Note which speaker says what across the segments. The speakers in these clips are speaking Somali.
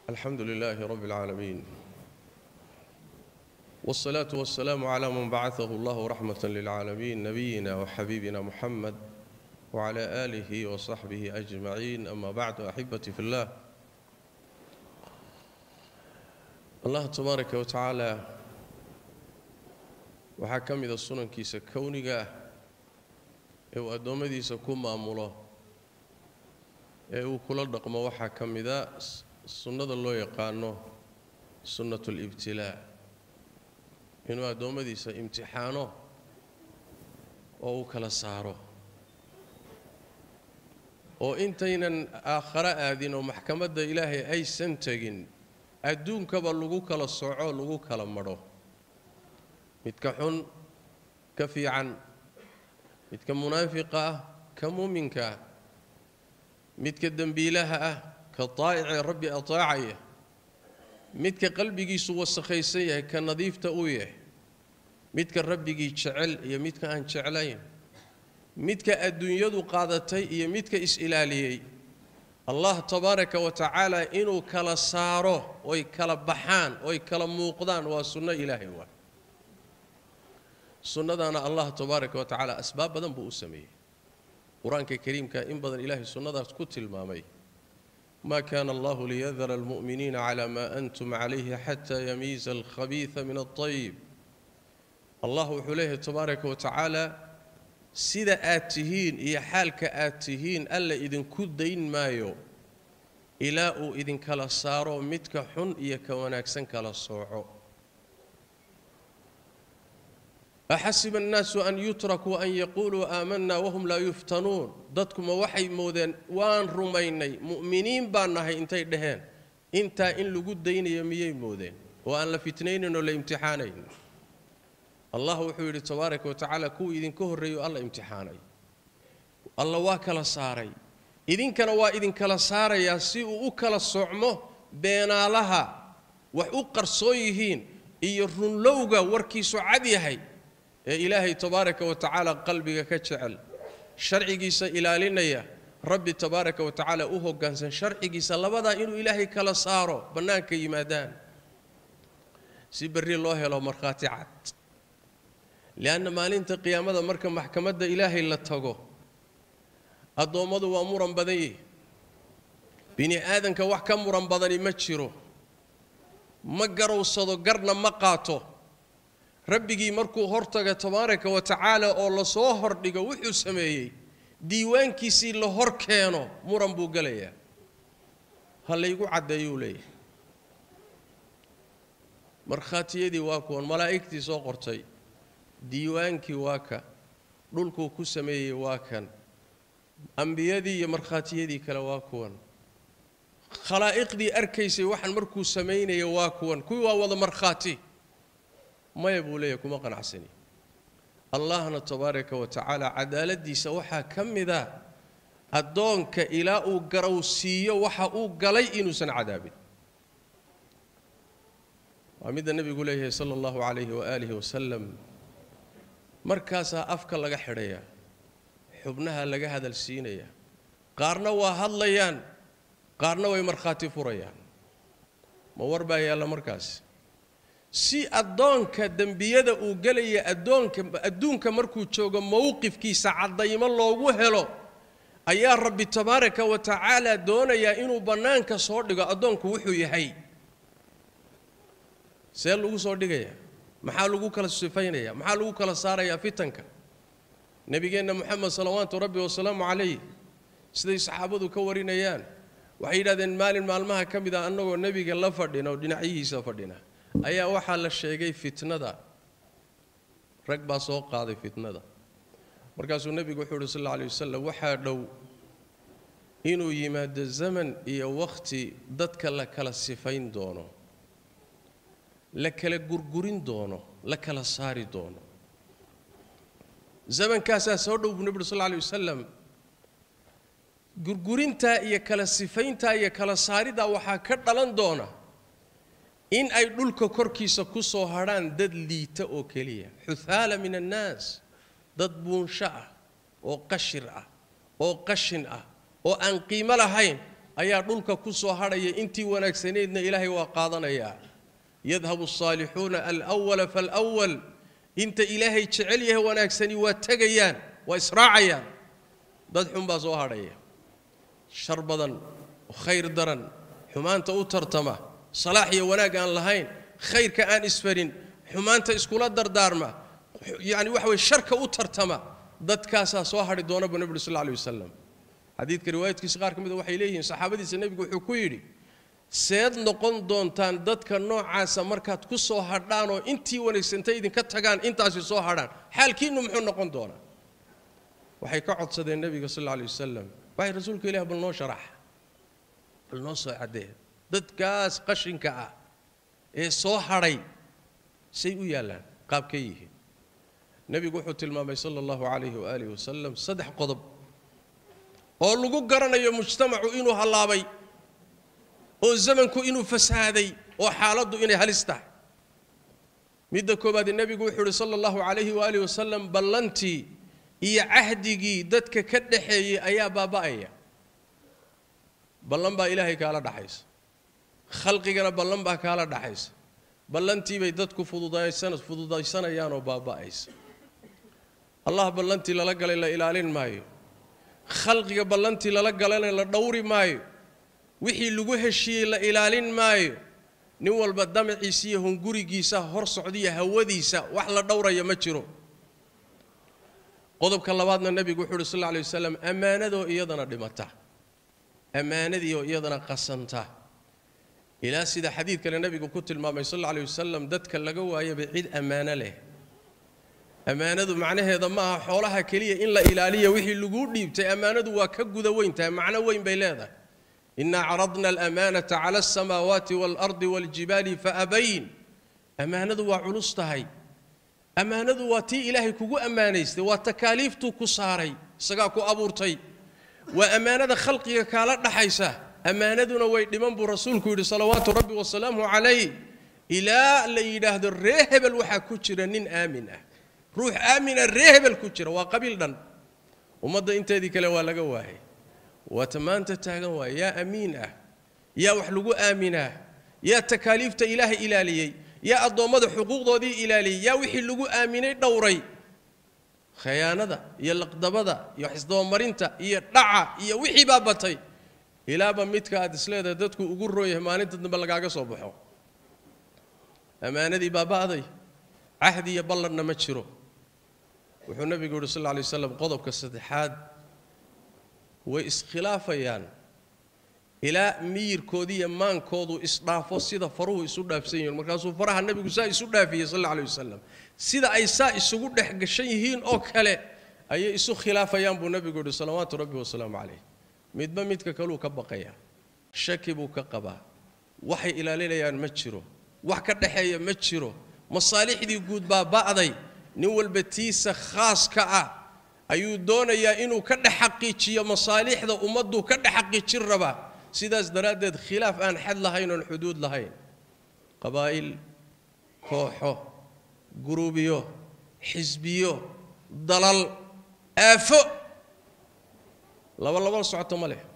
Speaker 1: الحمد لله رب العالمين والصلاة والسلام على من بعثه الله رحمة للعالمين نبينا وحبيبنا محمد وعلى آله وصحبه أجمعين أما بعد أحبتي في الله الله تبارك وتعالى waxaa ka mida sunankiisa kowniga ah ee uu addoommadiisa ku maamulo ee uu kula dhaqmo waxaa ka mida sunnada loo yaqaano sunnatu libtilaa inuu addoommadiisa imtixaano oo uu kala saaro oo intaynan aakharo aadin oo maxkamadda ilaahay aysan tegin adduunkaba lagu kala soco lagu kala madho midka xun ka fiican midka munaafiqa ah ka muuminka ah midka dembiilaha ah ka daa'icee rabbi ataacaya midka qalbigiisu wasakhaysan yahay ka nadiifta uu yahay midka rabbigii jecel iyo midka aan jeclayn midka adduunyadu qaadatay iyo midka is-ilaaliyey allah tabaaraka wa tacaala inuu kala saaro oy kala baxaan oy kala muuqdaan waa sunno ilaahay waa sunnadaana allah tabaaraka wa tacaala asbaab badan buu u sameeyey qur-aanka kariimka in badan ilaahay sunnadaas ku tilmaamay ma kana allahu liyadara almu'miniina cala ma antum calayhi xataa yamiiza alkhabiida min alطayib allah wuxuu leeyahay tabaaraka wa tacaala sida aad tihiin iyo xaalka aad tihiin alla idinku dayn maayo ilaa uu idinkala saaro midka xun iyo ka wanaagsan kala sooco axasiba annaasu an yutrakuu an yaquuluu aamanaa wahum laa yuftanuun dadkuma waxay moodeen waan rumaynay mu'miniin baan nahay intay dhaheen intaa in lagu daynayo miyay moodeen oo aan la fitnaynayn oo la imtixaanayn allah wuxuu yidhi tabaaraka wa tacaala kuwii idinka horreeyo alla imtixaanay alla waa kala saaray idinkana waa idinkala saarayaa si uu u kala socmo beenaalaha wax u qarsoon yihiin iyo runlowga warkiisu cad yahay ee ilaahay tabaaraka wa tacaala qalbiga ka jecel sharcigiisa ilaalinaya rabbi tabaaraka wa tacaala u hoggaansan sharcigiisa labadaa inuu ilaahay kala saaro bannaanka yimaadaan si berri loo helo markhaati cad lianna maalinta qiyaamada marka maxkamadda ilaahay la tago addoommadu waa muran badan yihi bini aadanka wax ka muran badani ma jiro ma garowsado garna ma qaato rabbigii markuu hortaga tabaaraka wa tacaala oo lasoo hordhigo wuxuu sameeyey diiwaankiisii la hor keeno muran buu gelayaa ha laygu caddeeyuu leeyahay markhaatiyadii waa kuwan malaa'igtii soo qortay diiwaankii waa ka dhulkuu ku sameeyey waa kan ambiyadii iyo markhaatiyadii kale waa kuwan khalaa'iqdii arkaysay waxaan markuu samaynaya waa kuwan kuwii waa wada markhaati maya buu leeyahy kuma qanacsani allahna tabaaraka wa tacaala cadaaladdiisa waxaa ka mid a addoonka ilaa uu garowsiiyo waxa uu galay inuusan cadaabin waa midda nebigu leeyahay sala allahu calayhi waaalihi wasalam markaasaa afka laga xidhayaa xubnaha laga hadal siinayaa qaarna waa hadlayaan qaarna way markhaati furayaan ma war baa yaalla markaas si addoonka dembiyada uu gelaya addoonka adduunka markuu joogo mowqifkiisa caddaymo loogu helo ayaa rabbi tabaaraka wa tacaala doonayaa inuu bannaanka soo dhigo addoonku wuxuu yahay see lagu soo dhigayaa maxaa lagu kala sifaynaya maxaa lagu kala saarayaa fitanka nebigeenna moxamed salawaatu rabbi wasalaamu calayh siday saxaabadu ka warinayaan waxay yidhahdeen maalin maalmaha ka mid ah annagoo nebiga la fadhina oo dhinacyihiisa fadhina ayaa waxaa la sheegay fitnada rag baa soo qaaday fitnada markaasuu nebigu wuxuu uhi sal alla alay wasalam waxaa dhow inuu yimaado zaman iyo wakhti dadka la kala sifayn doono la kala gurgurin doono la kala saari doono zamankaasaa soo dhow buu nebi uri sal alla alay wasalam gurgurintaa iyo kala sifayntaa iyo kala saaridaa waxaa ka dhalan doona in ay dhulka korkiisa ku soo hadhaan dad liita oo keliya xuthaala min annaas dad buunsho ah oo qashir ah oo qashin ah oo aan qiimo lahayn ayaa dhulka ku soo hadhaya intii wanaagsanaydna ilaahay waa qaadanayaa yadhabu asaalixuuna alwala falwal inta ilaahay jecel yahay wanaagsani waa tegayaan waa israacayaan dad xun baa soo hadhaya shar badan khayr daran xumaanta u tartama salaax iyo wanaag aan lahayn khayrka aan isfarin xumaanta iskula dardaarma yani waxa weye sharka u tartama dadkaasaa soo hadhi doona buu nebigu sal lla alay wasalam xadiidka riwaayadkiisa qaar ka mida waxay leeyihiin saxaabadiisa nebigu wuxuu ku yidhi seed noqon doontaan dadka noocaasa markaad ku soo hadhaan oo intii wanaagsantay idinka tagaan intaasi soo hadhaan xaalkiinnu muxuu noqon doonaa waxay ka codsadeen nebiga sal alla alay wasalam waxay rasuulka ilaah bal noo sharax bal noo soo caddee dadkaas qashinka ah ee soo hadhay say u yaallaan qaabkay yihiin nebigu wuxuu tilmaamay sala allahu calayhi waaalihi wasalam saddex qodob oo lagu garanayo mujtamacu inuu hallaabay oo zamanku inuu fasaaday oo xaaladdu inay halis tahay midda koowaad nebigu wuxuu uhi sala allahu calayhi waaalihi wasalam ballantii iyo cahdigii dadka ka dhaxeeyey ayaa baaba'aya ballan baa ilaahay kaala dhaxaysa khalqigana ballan baa kaala dhaxaysa ballantii bay dadku fududaysanayaan oo baaba'aysa allah ballantii lala galay la ilaalin maayo khalqiga ballantii lala galayna la dhowri maayo wixii lagu heshiiyey la ilaalin maayo nin walba damaciisa iyo hungurigiisa hor socdiya hawadiisa wax la dhowraya ma jiro qodobka labaadna nebigu wuxuu uhi sal lla alay wasalam ammaanadoo iyadana dhimata ammaanadiioo iyadana qasanta ilaa sida xadiid kale nebigu ku tilmaamay sal alla alay wasalam dadka laga waayaba cid ammaano leh ammaanadu macnaheeda ma aha xoolaha keliya in la ilaaliya wixii laguu dhiibtay ammaanadu waa ka guda weyn tahay macno weyn bay leedahay inaa caradna alamaanata cala alsamaawaati waalardi waaljibaali faabayn ammaanadu waa culus tahay ammaanadu waa tii ilaahay kugu ammaanaystay waa takaaliiftuu ku saaray isagaa ku abuurtay waa ammaanada khalqiga kaala dhaxaysa ammaanaduna way dhiman buu rasuulku yidhi salawaatu rabbi wasalaamu calayh ilaa la yidhaahdo ree hebel waxaa ku jira nin aamin ah ruux aamina ree hebel ku jira waa qabiil dhan ummadda inteedii kale waa laga waayay waata maanta taagan waaya yaa amiin ah yaa wax lagu aaminaa yaa takaaliifta ilaahay ilaaliyey yaa addoommada xuquuqdoodii ilaaliyey yaa wixii lagu aaminay dhowray khayaanada iyo laqdabada iyo xisdabamarinta iyo dhaca iyo wixii baa batay ilaaba midka aad isleedahay dadku ugu roon yahay maalinta dambe lagaaga soo baxo ammaanadii baaba'day cahdi iyo ballanna ma jiro wuxuu nebigu yuhi sal lla alay waslam qodobka saddexaad way iskhilaafayaan ilaa miyirkoodii iyo maankoodu isdhaafo sida faruhu isu dhaafsan yihiin markaasuu faraha nebigu saa isu dhaafiyey sal alla alay wasalam sida ay saa isugu dhex gashan yihiin oo kale ayay isu khilaafayaan buu nebigu yidhi salawaatu rabbi wasalaamu calayh midba midka kaluu ka baqaya shaki buu ka qabaa waxay ilaalinayaan ma jiro wax ka dhexeeya ma jiro masaalixdii guud baa ba'day nin walba tiisa khaaska ah ayuu doonayaa inuu ka dhex xaqiijiyo masaalixda ummadduu ka dhex xaqiijin rabaa sidaas daraaddeed khilaaf aan xad lahayn oon xuduud lahayn qabaa'il kooxo guruubiyo xisbiyo dalal aafo laba laba socoto ma leh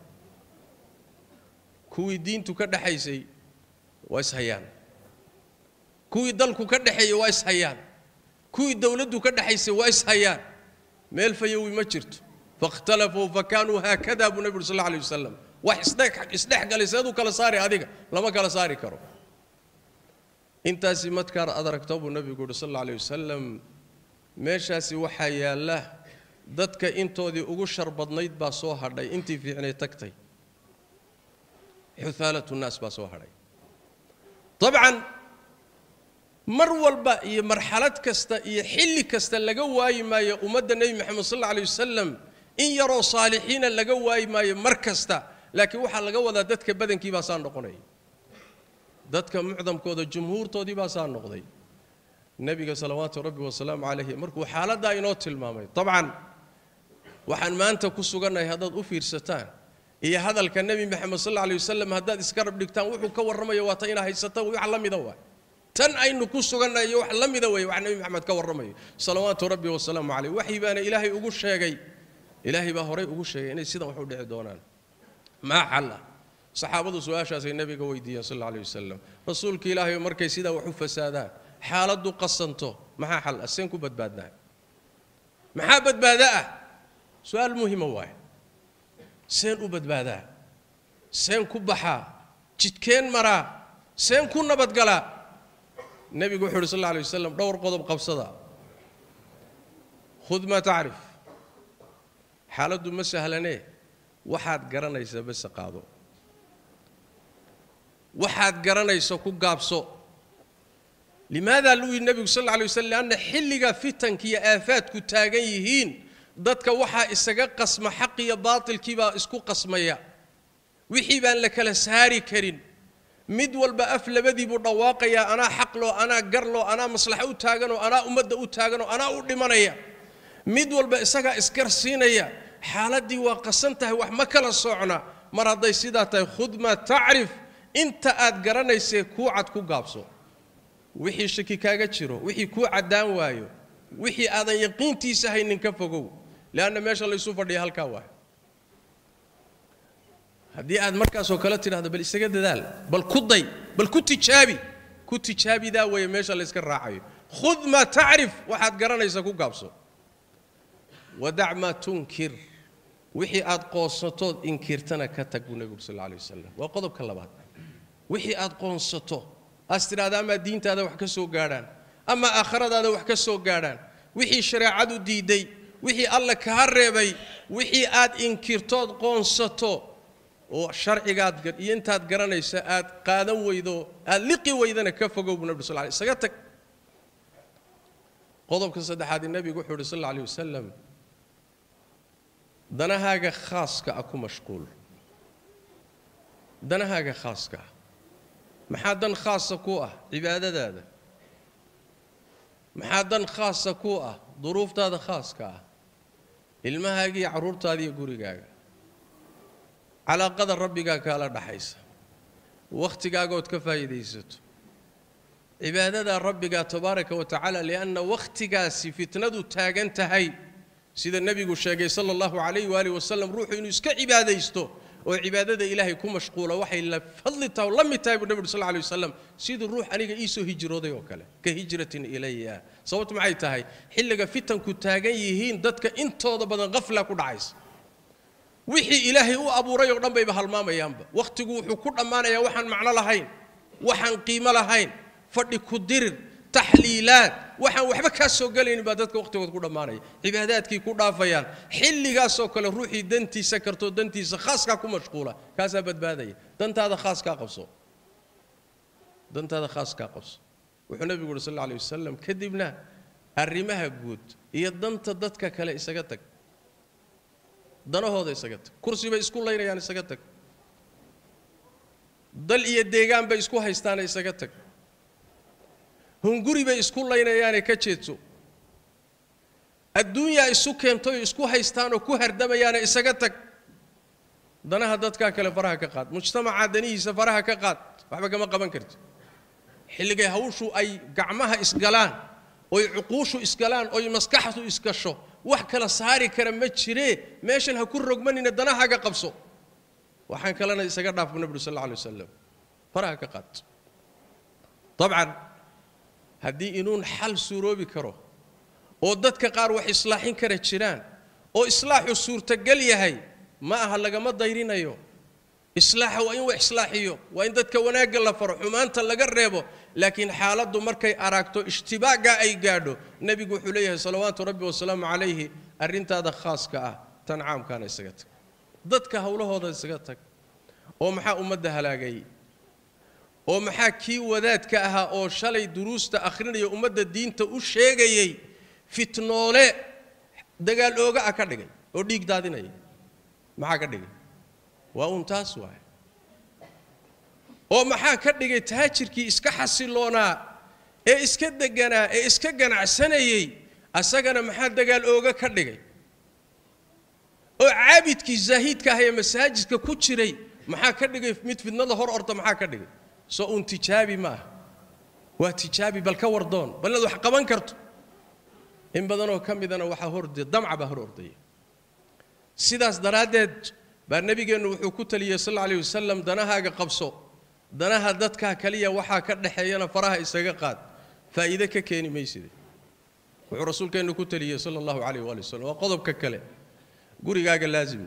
Speaker 1: kuwii diintu ka dhexaysay waa ishayaan kuwii dalku ka dhexeeyey waa ishayaan kuwii dowladdu ka dhexaysay waa ishayaan meel fayowi ma jirto faاkhtalafuu fakaanuu haakada buu nebi uri sal alay wasalam wax isdhex galay seeduu kala saari adiga lama kala saari karo intaasi markaad ad aragto buu nebigu uhi sal alla alay wasalam meeshaasi waxaa yaalla dadka intoodii ugu shar badnayd baa soo hadhay intii fiicnay tagtay xuhaalatu nnaas baa soo hadhay dabcan mar walba iyo marxalad kasta iyo xilli kasta laga waayi maayo ummadda nebi moxamed sal alla alay wasalam in yaroo saalixiina laga waayi maayo mar kasta laakiin waxaa laga wadaa dadka badankii baa saa noqonaya dadka mucdamkooda jumhuurtoodii baa saa noqday nebiga salawaatu rabbi wasalaamu calayhi markuu xaaladdaa inoo tilmaamay dabcan waxaan maanta ku sugannahay haddaad u fiirsataan iyo hadalka nebi moxamed sal alla alay wasalam haddaad iska rab dhigtaan wuxuu ka warramayo waa ta inaa haysataan wax la mida waay tan aynu ku sugannahay iyo wax la mida weeye wax nebi moxamed ka warramayo salawaatu rabbi wasalaamu calayh waxii baana ilaahay ugu sheegay ilaahay baa horay ugu sheegay inay sidan wax u dhici doonaan maa xalla saxaabadu su-aashaasay nebiga weydiiyeen sal alla alay wasalam rasuulka ilaahay markay sidaa wax u fasaadaan xaaladdu qasanto maxaa xal ah seen ku badbaadnaa maxaa badbaado ah su-aal muhima waaye seen u badbaadaa seen ku baxaa jidkeen maraa seen ku nabadgalaa nebigu wuxu uhi sal alla alay wasalam dhowr qodob qabsada khud maa tacrif xaaladdu ma sahlanee waxaad garanaysa bese qaado waxaad garanayso ku gaabso limaada luu yidhi nebigu sal alla alay waslam lianna xilliga fitanka iyo aafaadku taagan yihiin dadka waxaa isaga qasma xaq iyo baatilkiibaa isku qasmaya wixii baan la kala saari karin mid walba af labadii buu dhawaaqayaa anaa xaqloo anaa garloo anaa maslaxo u taaganoo anaa ummadda u taaganoo anaa u dhimanaya mid walba isagaa isgarsiinaya xaaladdii waa qasan tahay wax ma kala socna mar hadday sidaa tahay khud maa tacrif inta aad garanaysee kuu cad ku gaabso wixii shaki kaaga jiro wixii kuu caddaan waayo wixii aadan yaqiintiisa haynin ka fogow leanna meesha laysu fadhiya halkaa waay haddii aad markaasoo kale tidhahdo bal isaga dadaal bal ku day bal ku tijaabi ku tijaabidaa weeye meesha layska raacayo khud maa tacrif waxaad garanaysa ku gaabso wadac maa tunkir wixii aad qoonsatood inkirtana ka tag buu nebigu sal alla alay wasalam waa qodobka labaad wixii aad qoonsato aas tidhahda amaa diintaada wax ka soo gaadhaan ama aakhiradaada wax ka soo gaadhaan wixii shareecadu diidday wixii alla kaa reebay wixii aad inkirtood qoonsato oo sharcigaad iyo intaad garanaysa aad qaadan weydo aad liqi weydana ka fogow buu nebi sal ly isaga tag qodobka saddexaad nebigu wuxuu uhi sal alla alay wasalam danahaaga khaaska ah ku mashquul danahaaga khaaska ah maxaa dan khaasa ku ah cibaadadaada maxaa dan khaasa ku ah duruuftaada khaaska ah ilmahaaga iyo carruurtaada iyo gurigaaga calaaqada rabbigaa kaala dhaxaysa wakhtigaagood ka faa'iidaysato cibaadadaa rabbigaa tabaaraka wa tacaala lianna wakhtigaasi fitnadu taagan tahay sida nebigu sheegay sala allahu calayh waaalih wasalam ruuxu inuu iska cibaadaysto oo cibaadada ilaahay ku mashquula waxay la fadli tahay oo la mid tahay buu nebigu sal alay wasalam siduu ruux aniga iisoo hijrooday oo kale ka hijratin ilaya sababtu maxay tahay xilliga fitanku taagan yihiin dadka intooda badan qafla ku dhacaysa wixii ilaahay u abuuray oo dhan bayba halmaamayaanba wakhtigu wuxuu ku dhammaanayaa waxaan macno lahayn waxaan qiimo lahayn fadhi ku dirir taxliilaad waxaan waxba kaa soo gelaynin baa dadka wakhtigood ku dhammaanaya cibaadaadkii ku dhaafayaan xilligaasoo kale ruuxii dantiisa kartoo dantiisa khaaskaa ku mashquula kaasaa badbaadaya dantaada khaaskaa qabso dantaada khaaskaa qabso wuxuu nebigu uhi sal alla alay wasalam kadibna arrimaha guud iyo danta dadka kale isaga tag danahooda isaga tag kursi bay isku laynayaan isaga tag dal iyo deegaan bay isku haystaana isaga tag hunguri bay isku laynayaane ka jeedso adduunyaa isu keentay oo isku haystaanoo ku hardamayaane isaga tag danaha dadkaa kale faraha ka qaad mujtamacaa danihiisa faraha ka qaad waxba kama qaban karti xilligay hawshu ay gacmaha isgalaan oy cuquushu isgalaan oy maskaxdu isgasho wax kala saari kara ma jiree meeshan ha ku rogmanina danahaaga qabso waxaan kalena isaga dhaaf nabi sal alla alay wasalam faraha ka qaad dabcan haddii inuun xal suuroobi karo oo dadka qaar wax islaaxin kara jiraan oo islaaxu suurtagal yahay ma aha lagama dayrinayo islaaxa waa in wax islaaxiyo waa in dadka wanaagga la faro xumaanta laga reebo laakiin xaaladdu markay aragto ishtibaaga ay gaadho nebigu wuxuu leeyahay salawaatu rabbi wasalaamu calayhi arrintaada khaaska ah tan caamkaana isaga tag dadka howlahooda isaga tag oo maxaa ummadda halaagay oo maxaa kii wadaadka ahaa oo shalay duruusta akhrinaya ummadda diinta u sheegayey fitnoole dagaal ooga ah ka dhigay oo dhiig daadinaya maxaa ka dhigay waa uun taas waay oo maxaa ka dhigay taajirkii iska xasiloonaa ee iska deganaa ee iska ganacsanayey asagana maxaa dagaal ooga ka dhigay oo caabidkii zaahiidka ah ee masaajidka ku jiray maxaa ka dhigay mid fidnada hor orta maxaa ka dhigay soo uun tijaabi ma ah waa tijaabi bal ka wardoon bal inaad wax qaban karto in badanoo ka midana waxaa horde damca baa hor ordaya sidaas daraaddeed baa nebigeennu wuxuu ku taliyey sal alla alayh wasalam danahaaga qabso danaha dadkaa kaliya waxaa ka dhexeeyana faraha isaga qaad faa'iide ka keeni mayside wuxuu rasuulkeennu ku taliyey sala allahu calayh waali wasalam waa qodobka kale gurigaaga laazim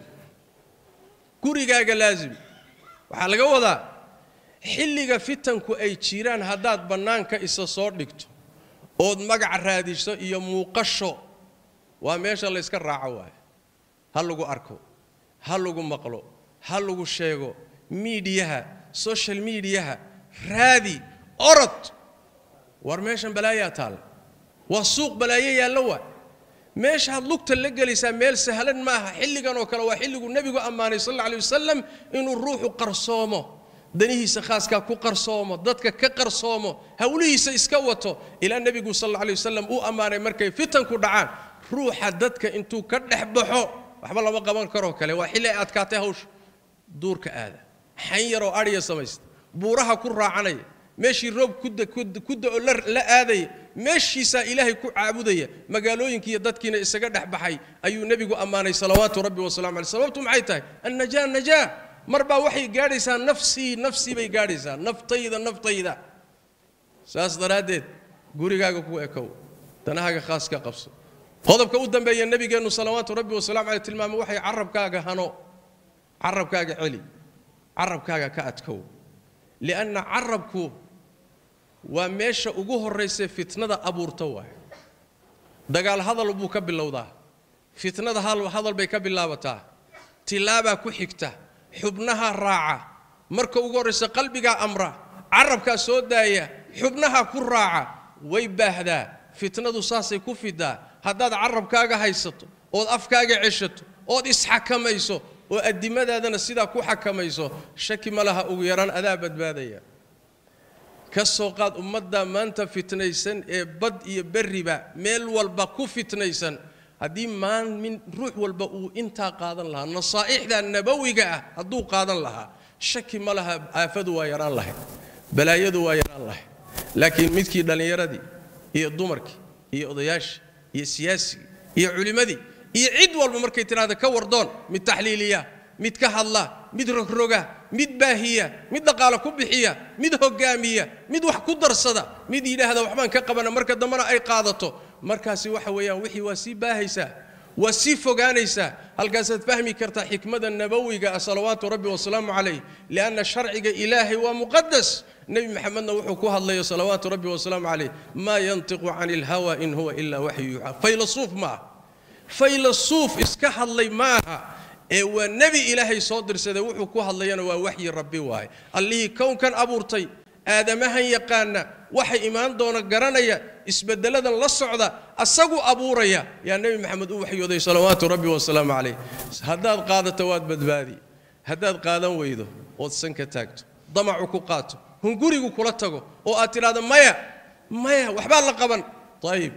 Speaker 1: gurigaaga laazim waxaa laga wadaa xilliga fitanku ay jiraan haddaad bannaanka isa soo dhigto ood magac raadiso iyo muuqasho waa meesha layska raaco waaye ha lagu arko ha lagu maqlo ha lagu sheego miidiyaha social miidiyaha raadi orod war meeshan balaayaa taalla waa suuq balaayo yaallo waa meeshaad lugta la gelaysaa meel sahlan maaha xilligan oo kale waa xilliguu nebigu ammaanay sal alla alay wasalam inuu ruuxu qarsoomo danihiisa khaaskaa ku qarsoomo dadka ka qarsoomo hawlihiisa iska wato ilaa nebigu sal alla alay wasalam uu ammaanay markay fitanku dhacaan ruuxa dadka intuu ka dhex baxo waxba lama qaban karoo kale waa xilli ay adkaatay hawsha duurka aada xan yaroo adhiya samaysta buuraha ku raacanaya meeshii roob kudda oo la aadaya meeshiisaa ilaahay ku caabudaya magaalooyinkiiyo dadkiina isaga dhex baxay ayuu nebigu ammaanay salawaatu rabbi wasalamu aleyh sababtu maxay tahay annajaa najaa mar baa waxay gaadhaysaa nafsii nafsii bay gaadhaysaa naftayda naftayda saas daraaddeed gurigaaga ku ekow danahaaga khaas ka qabso qodobka u dambeeya nebigeennu salawaatu rabbi wasalamu aleyh tilmaamay waxay carabkaaga hano carabkaaga celi carabkaaga ka adkow lianna carabku waa meesha ugu horraysay fitnada abuurta waay dagaal hadal buu ka bilowdaa fitnada hadal bay ka bilaabataa tilaabaa ku xigta xubnaha raaca marka ugu horraysa qalbigaa amra carabkaa soo daaya xubnaha ku raaca way baahdaa fitnadu saasay ku fidaa haddaad carabkaaga haysato ood afkaaga ceshato ood isxakamayso oo addimadaadana sidaa ku xakamayso shaki ma laha ugu yaraan adaa badbaadaya ka soo qaad ummadda maanta fitnaysan ee bad iyo berriba meel walba ku fitnaysan haddii maalmin ruux walba uu intaa qaadan lahaa nasaa'ixda nabawiga ah hadduu qaadan lahaa shaki ma laha aafadu waa yaraan lahayd balaayadu waa yaraan lahayd laakiin midkii dhallinyaradii iyo dumarkii iyo odayaashii iyo siyaasigii iyo culimmadii iyo cid walba markay tidhahda ka wardoon mid taxliiliya mid ka hadla mid rogroga mid baahiya mid dhaqaalo ku bixiya mid hogaamiya mid wax ku darsada mid yidhaahda waxbaan ka qabana marka dambena ay qaadato markaasi waxa weeyaan wixii waa sii baahaysaa waa sii fogaanaysaa halkaasaad fahmi kartaa xikmada nabawiga ah salawaatu rabbi wasalaamu calayh lianna sharciga ilaahay waa muqadas nebi maxamedna wuxuu ku hadlayo salawaatu rabbi wasalaamu calayh maa yantiqu cani ilhawa in huwa ilaa waxyu yuuxa faylasuuf maaha faylasuuf iska hadlay maaha ee waa nebi ilaahay soo dirsaday wuxuu ku hadlayana waa waxyi rabbi waaye allihii kownkan abuurtay aadamahan yaqaana waxa imaan doona garanaya isbedeladan la socda asagu abuuraya yaa nebi maxamed u waxyooday salawaatu rabbi wasalaamu calayh haddaad qaadato waad badbaadi haddaad qaadan weydo ood san ka taagto damacu ku qaato hungurigu kula tago oo aad tidhahdo maya maya waxbaa la qaban ayib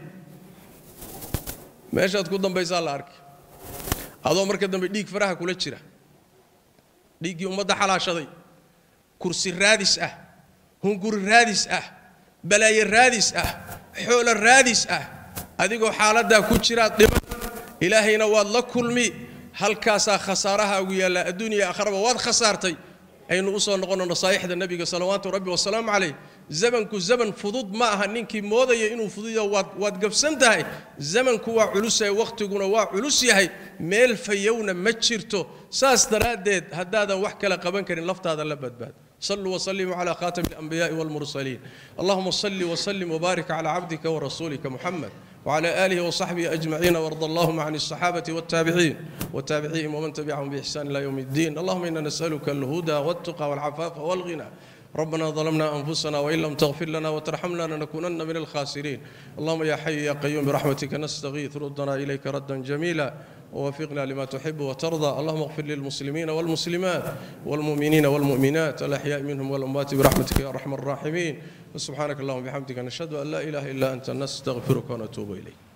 Speaker 1: meeshaad ku dambaysaa la arki adoo marka dambe dhiig faraha kula jira dhiiggii ummadda xalaashaday kursi raadis ah hunguri raadis ah balaayo raadis ah xoolo raadis ah adigoo xaaladdaa ku jiraad dhiman ilaahayna waad la kulmi halkaasaa khasaarahaagu yaallaa adduuniya akhraba waad khasaartay aynu u soo noqonno nasaa'ixda nebiga salawaatu rabbi wasalaamu calayh zamanku zaman fudud ma aha ninkii moodaya inuu fududo waad waad gabsan tahay zamanku waa culus yahay wakhtiguna waa culus yahay meel fayowna ma jirto saas daraaddeed haddaadan wax kale qaban karin laftaada la badbaad صلوا وسلموا على خاتم الأنبياء والمرسلين اللهم صل وسلم وبارك على عبدك ورسولك محمد وعلى آله وصحبه أجمعين وارض اللهم عن الصحابة والتابعين والتابعين ومن تبعهم بإحسان إلى يوم الدين اللهم إنا نسألك الهدى والتقى والعفاف والغنى ربنا ظلمنا أنفسنا وإن لم تغفر لنا وترحمنا لنكونن من الخاسرين اللهم يا حي يا قيوم برحمتك نستغيث ردنا إليك ردا جميلا ووفقنا لما تحب وترضى اللهم اغفر للمسلمين والمسلمات والمؤمنين والمؤمنات الأحياء منهم والأموات برحمتك يا أرحم الراحمين سبحانك اللهم وبحمدك نشهد أن لا إله إلا أنت نستغفرك ونتوب إليك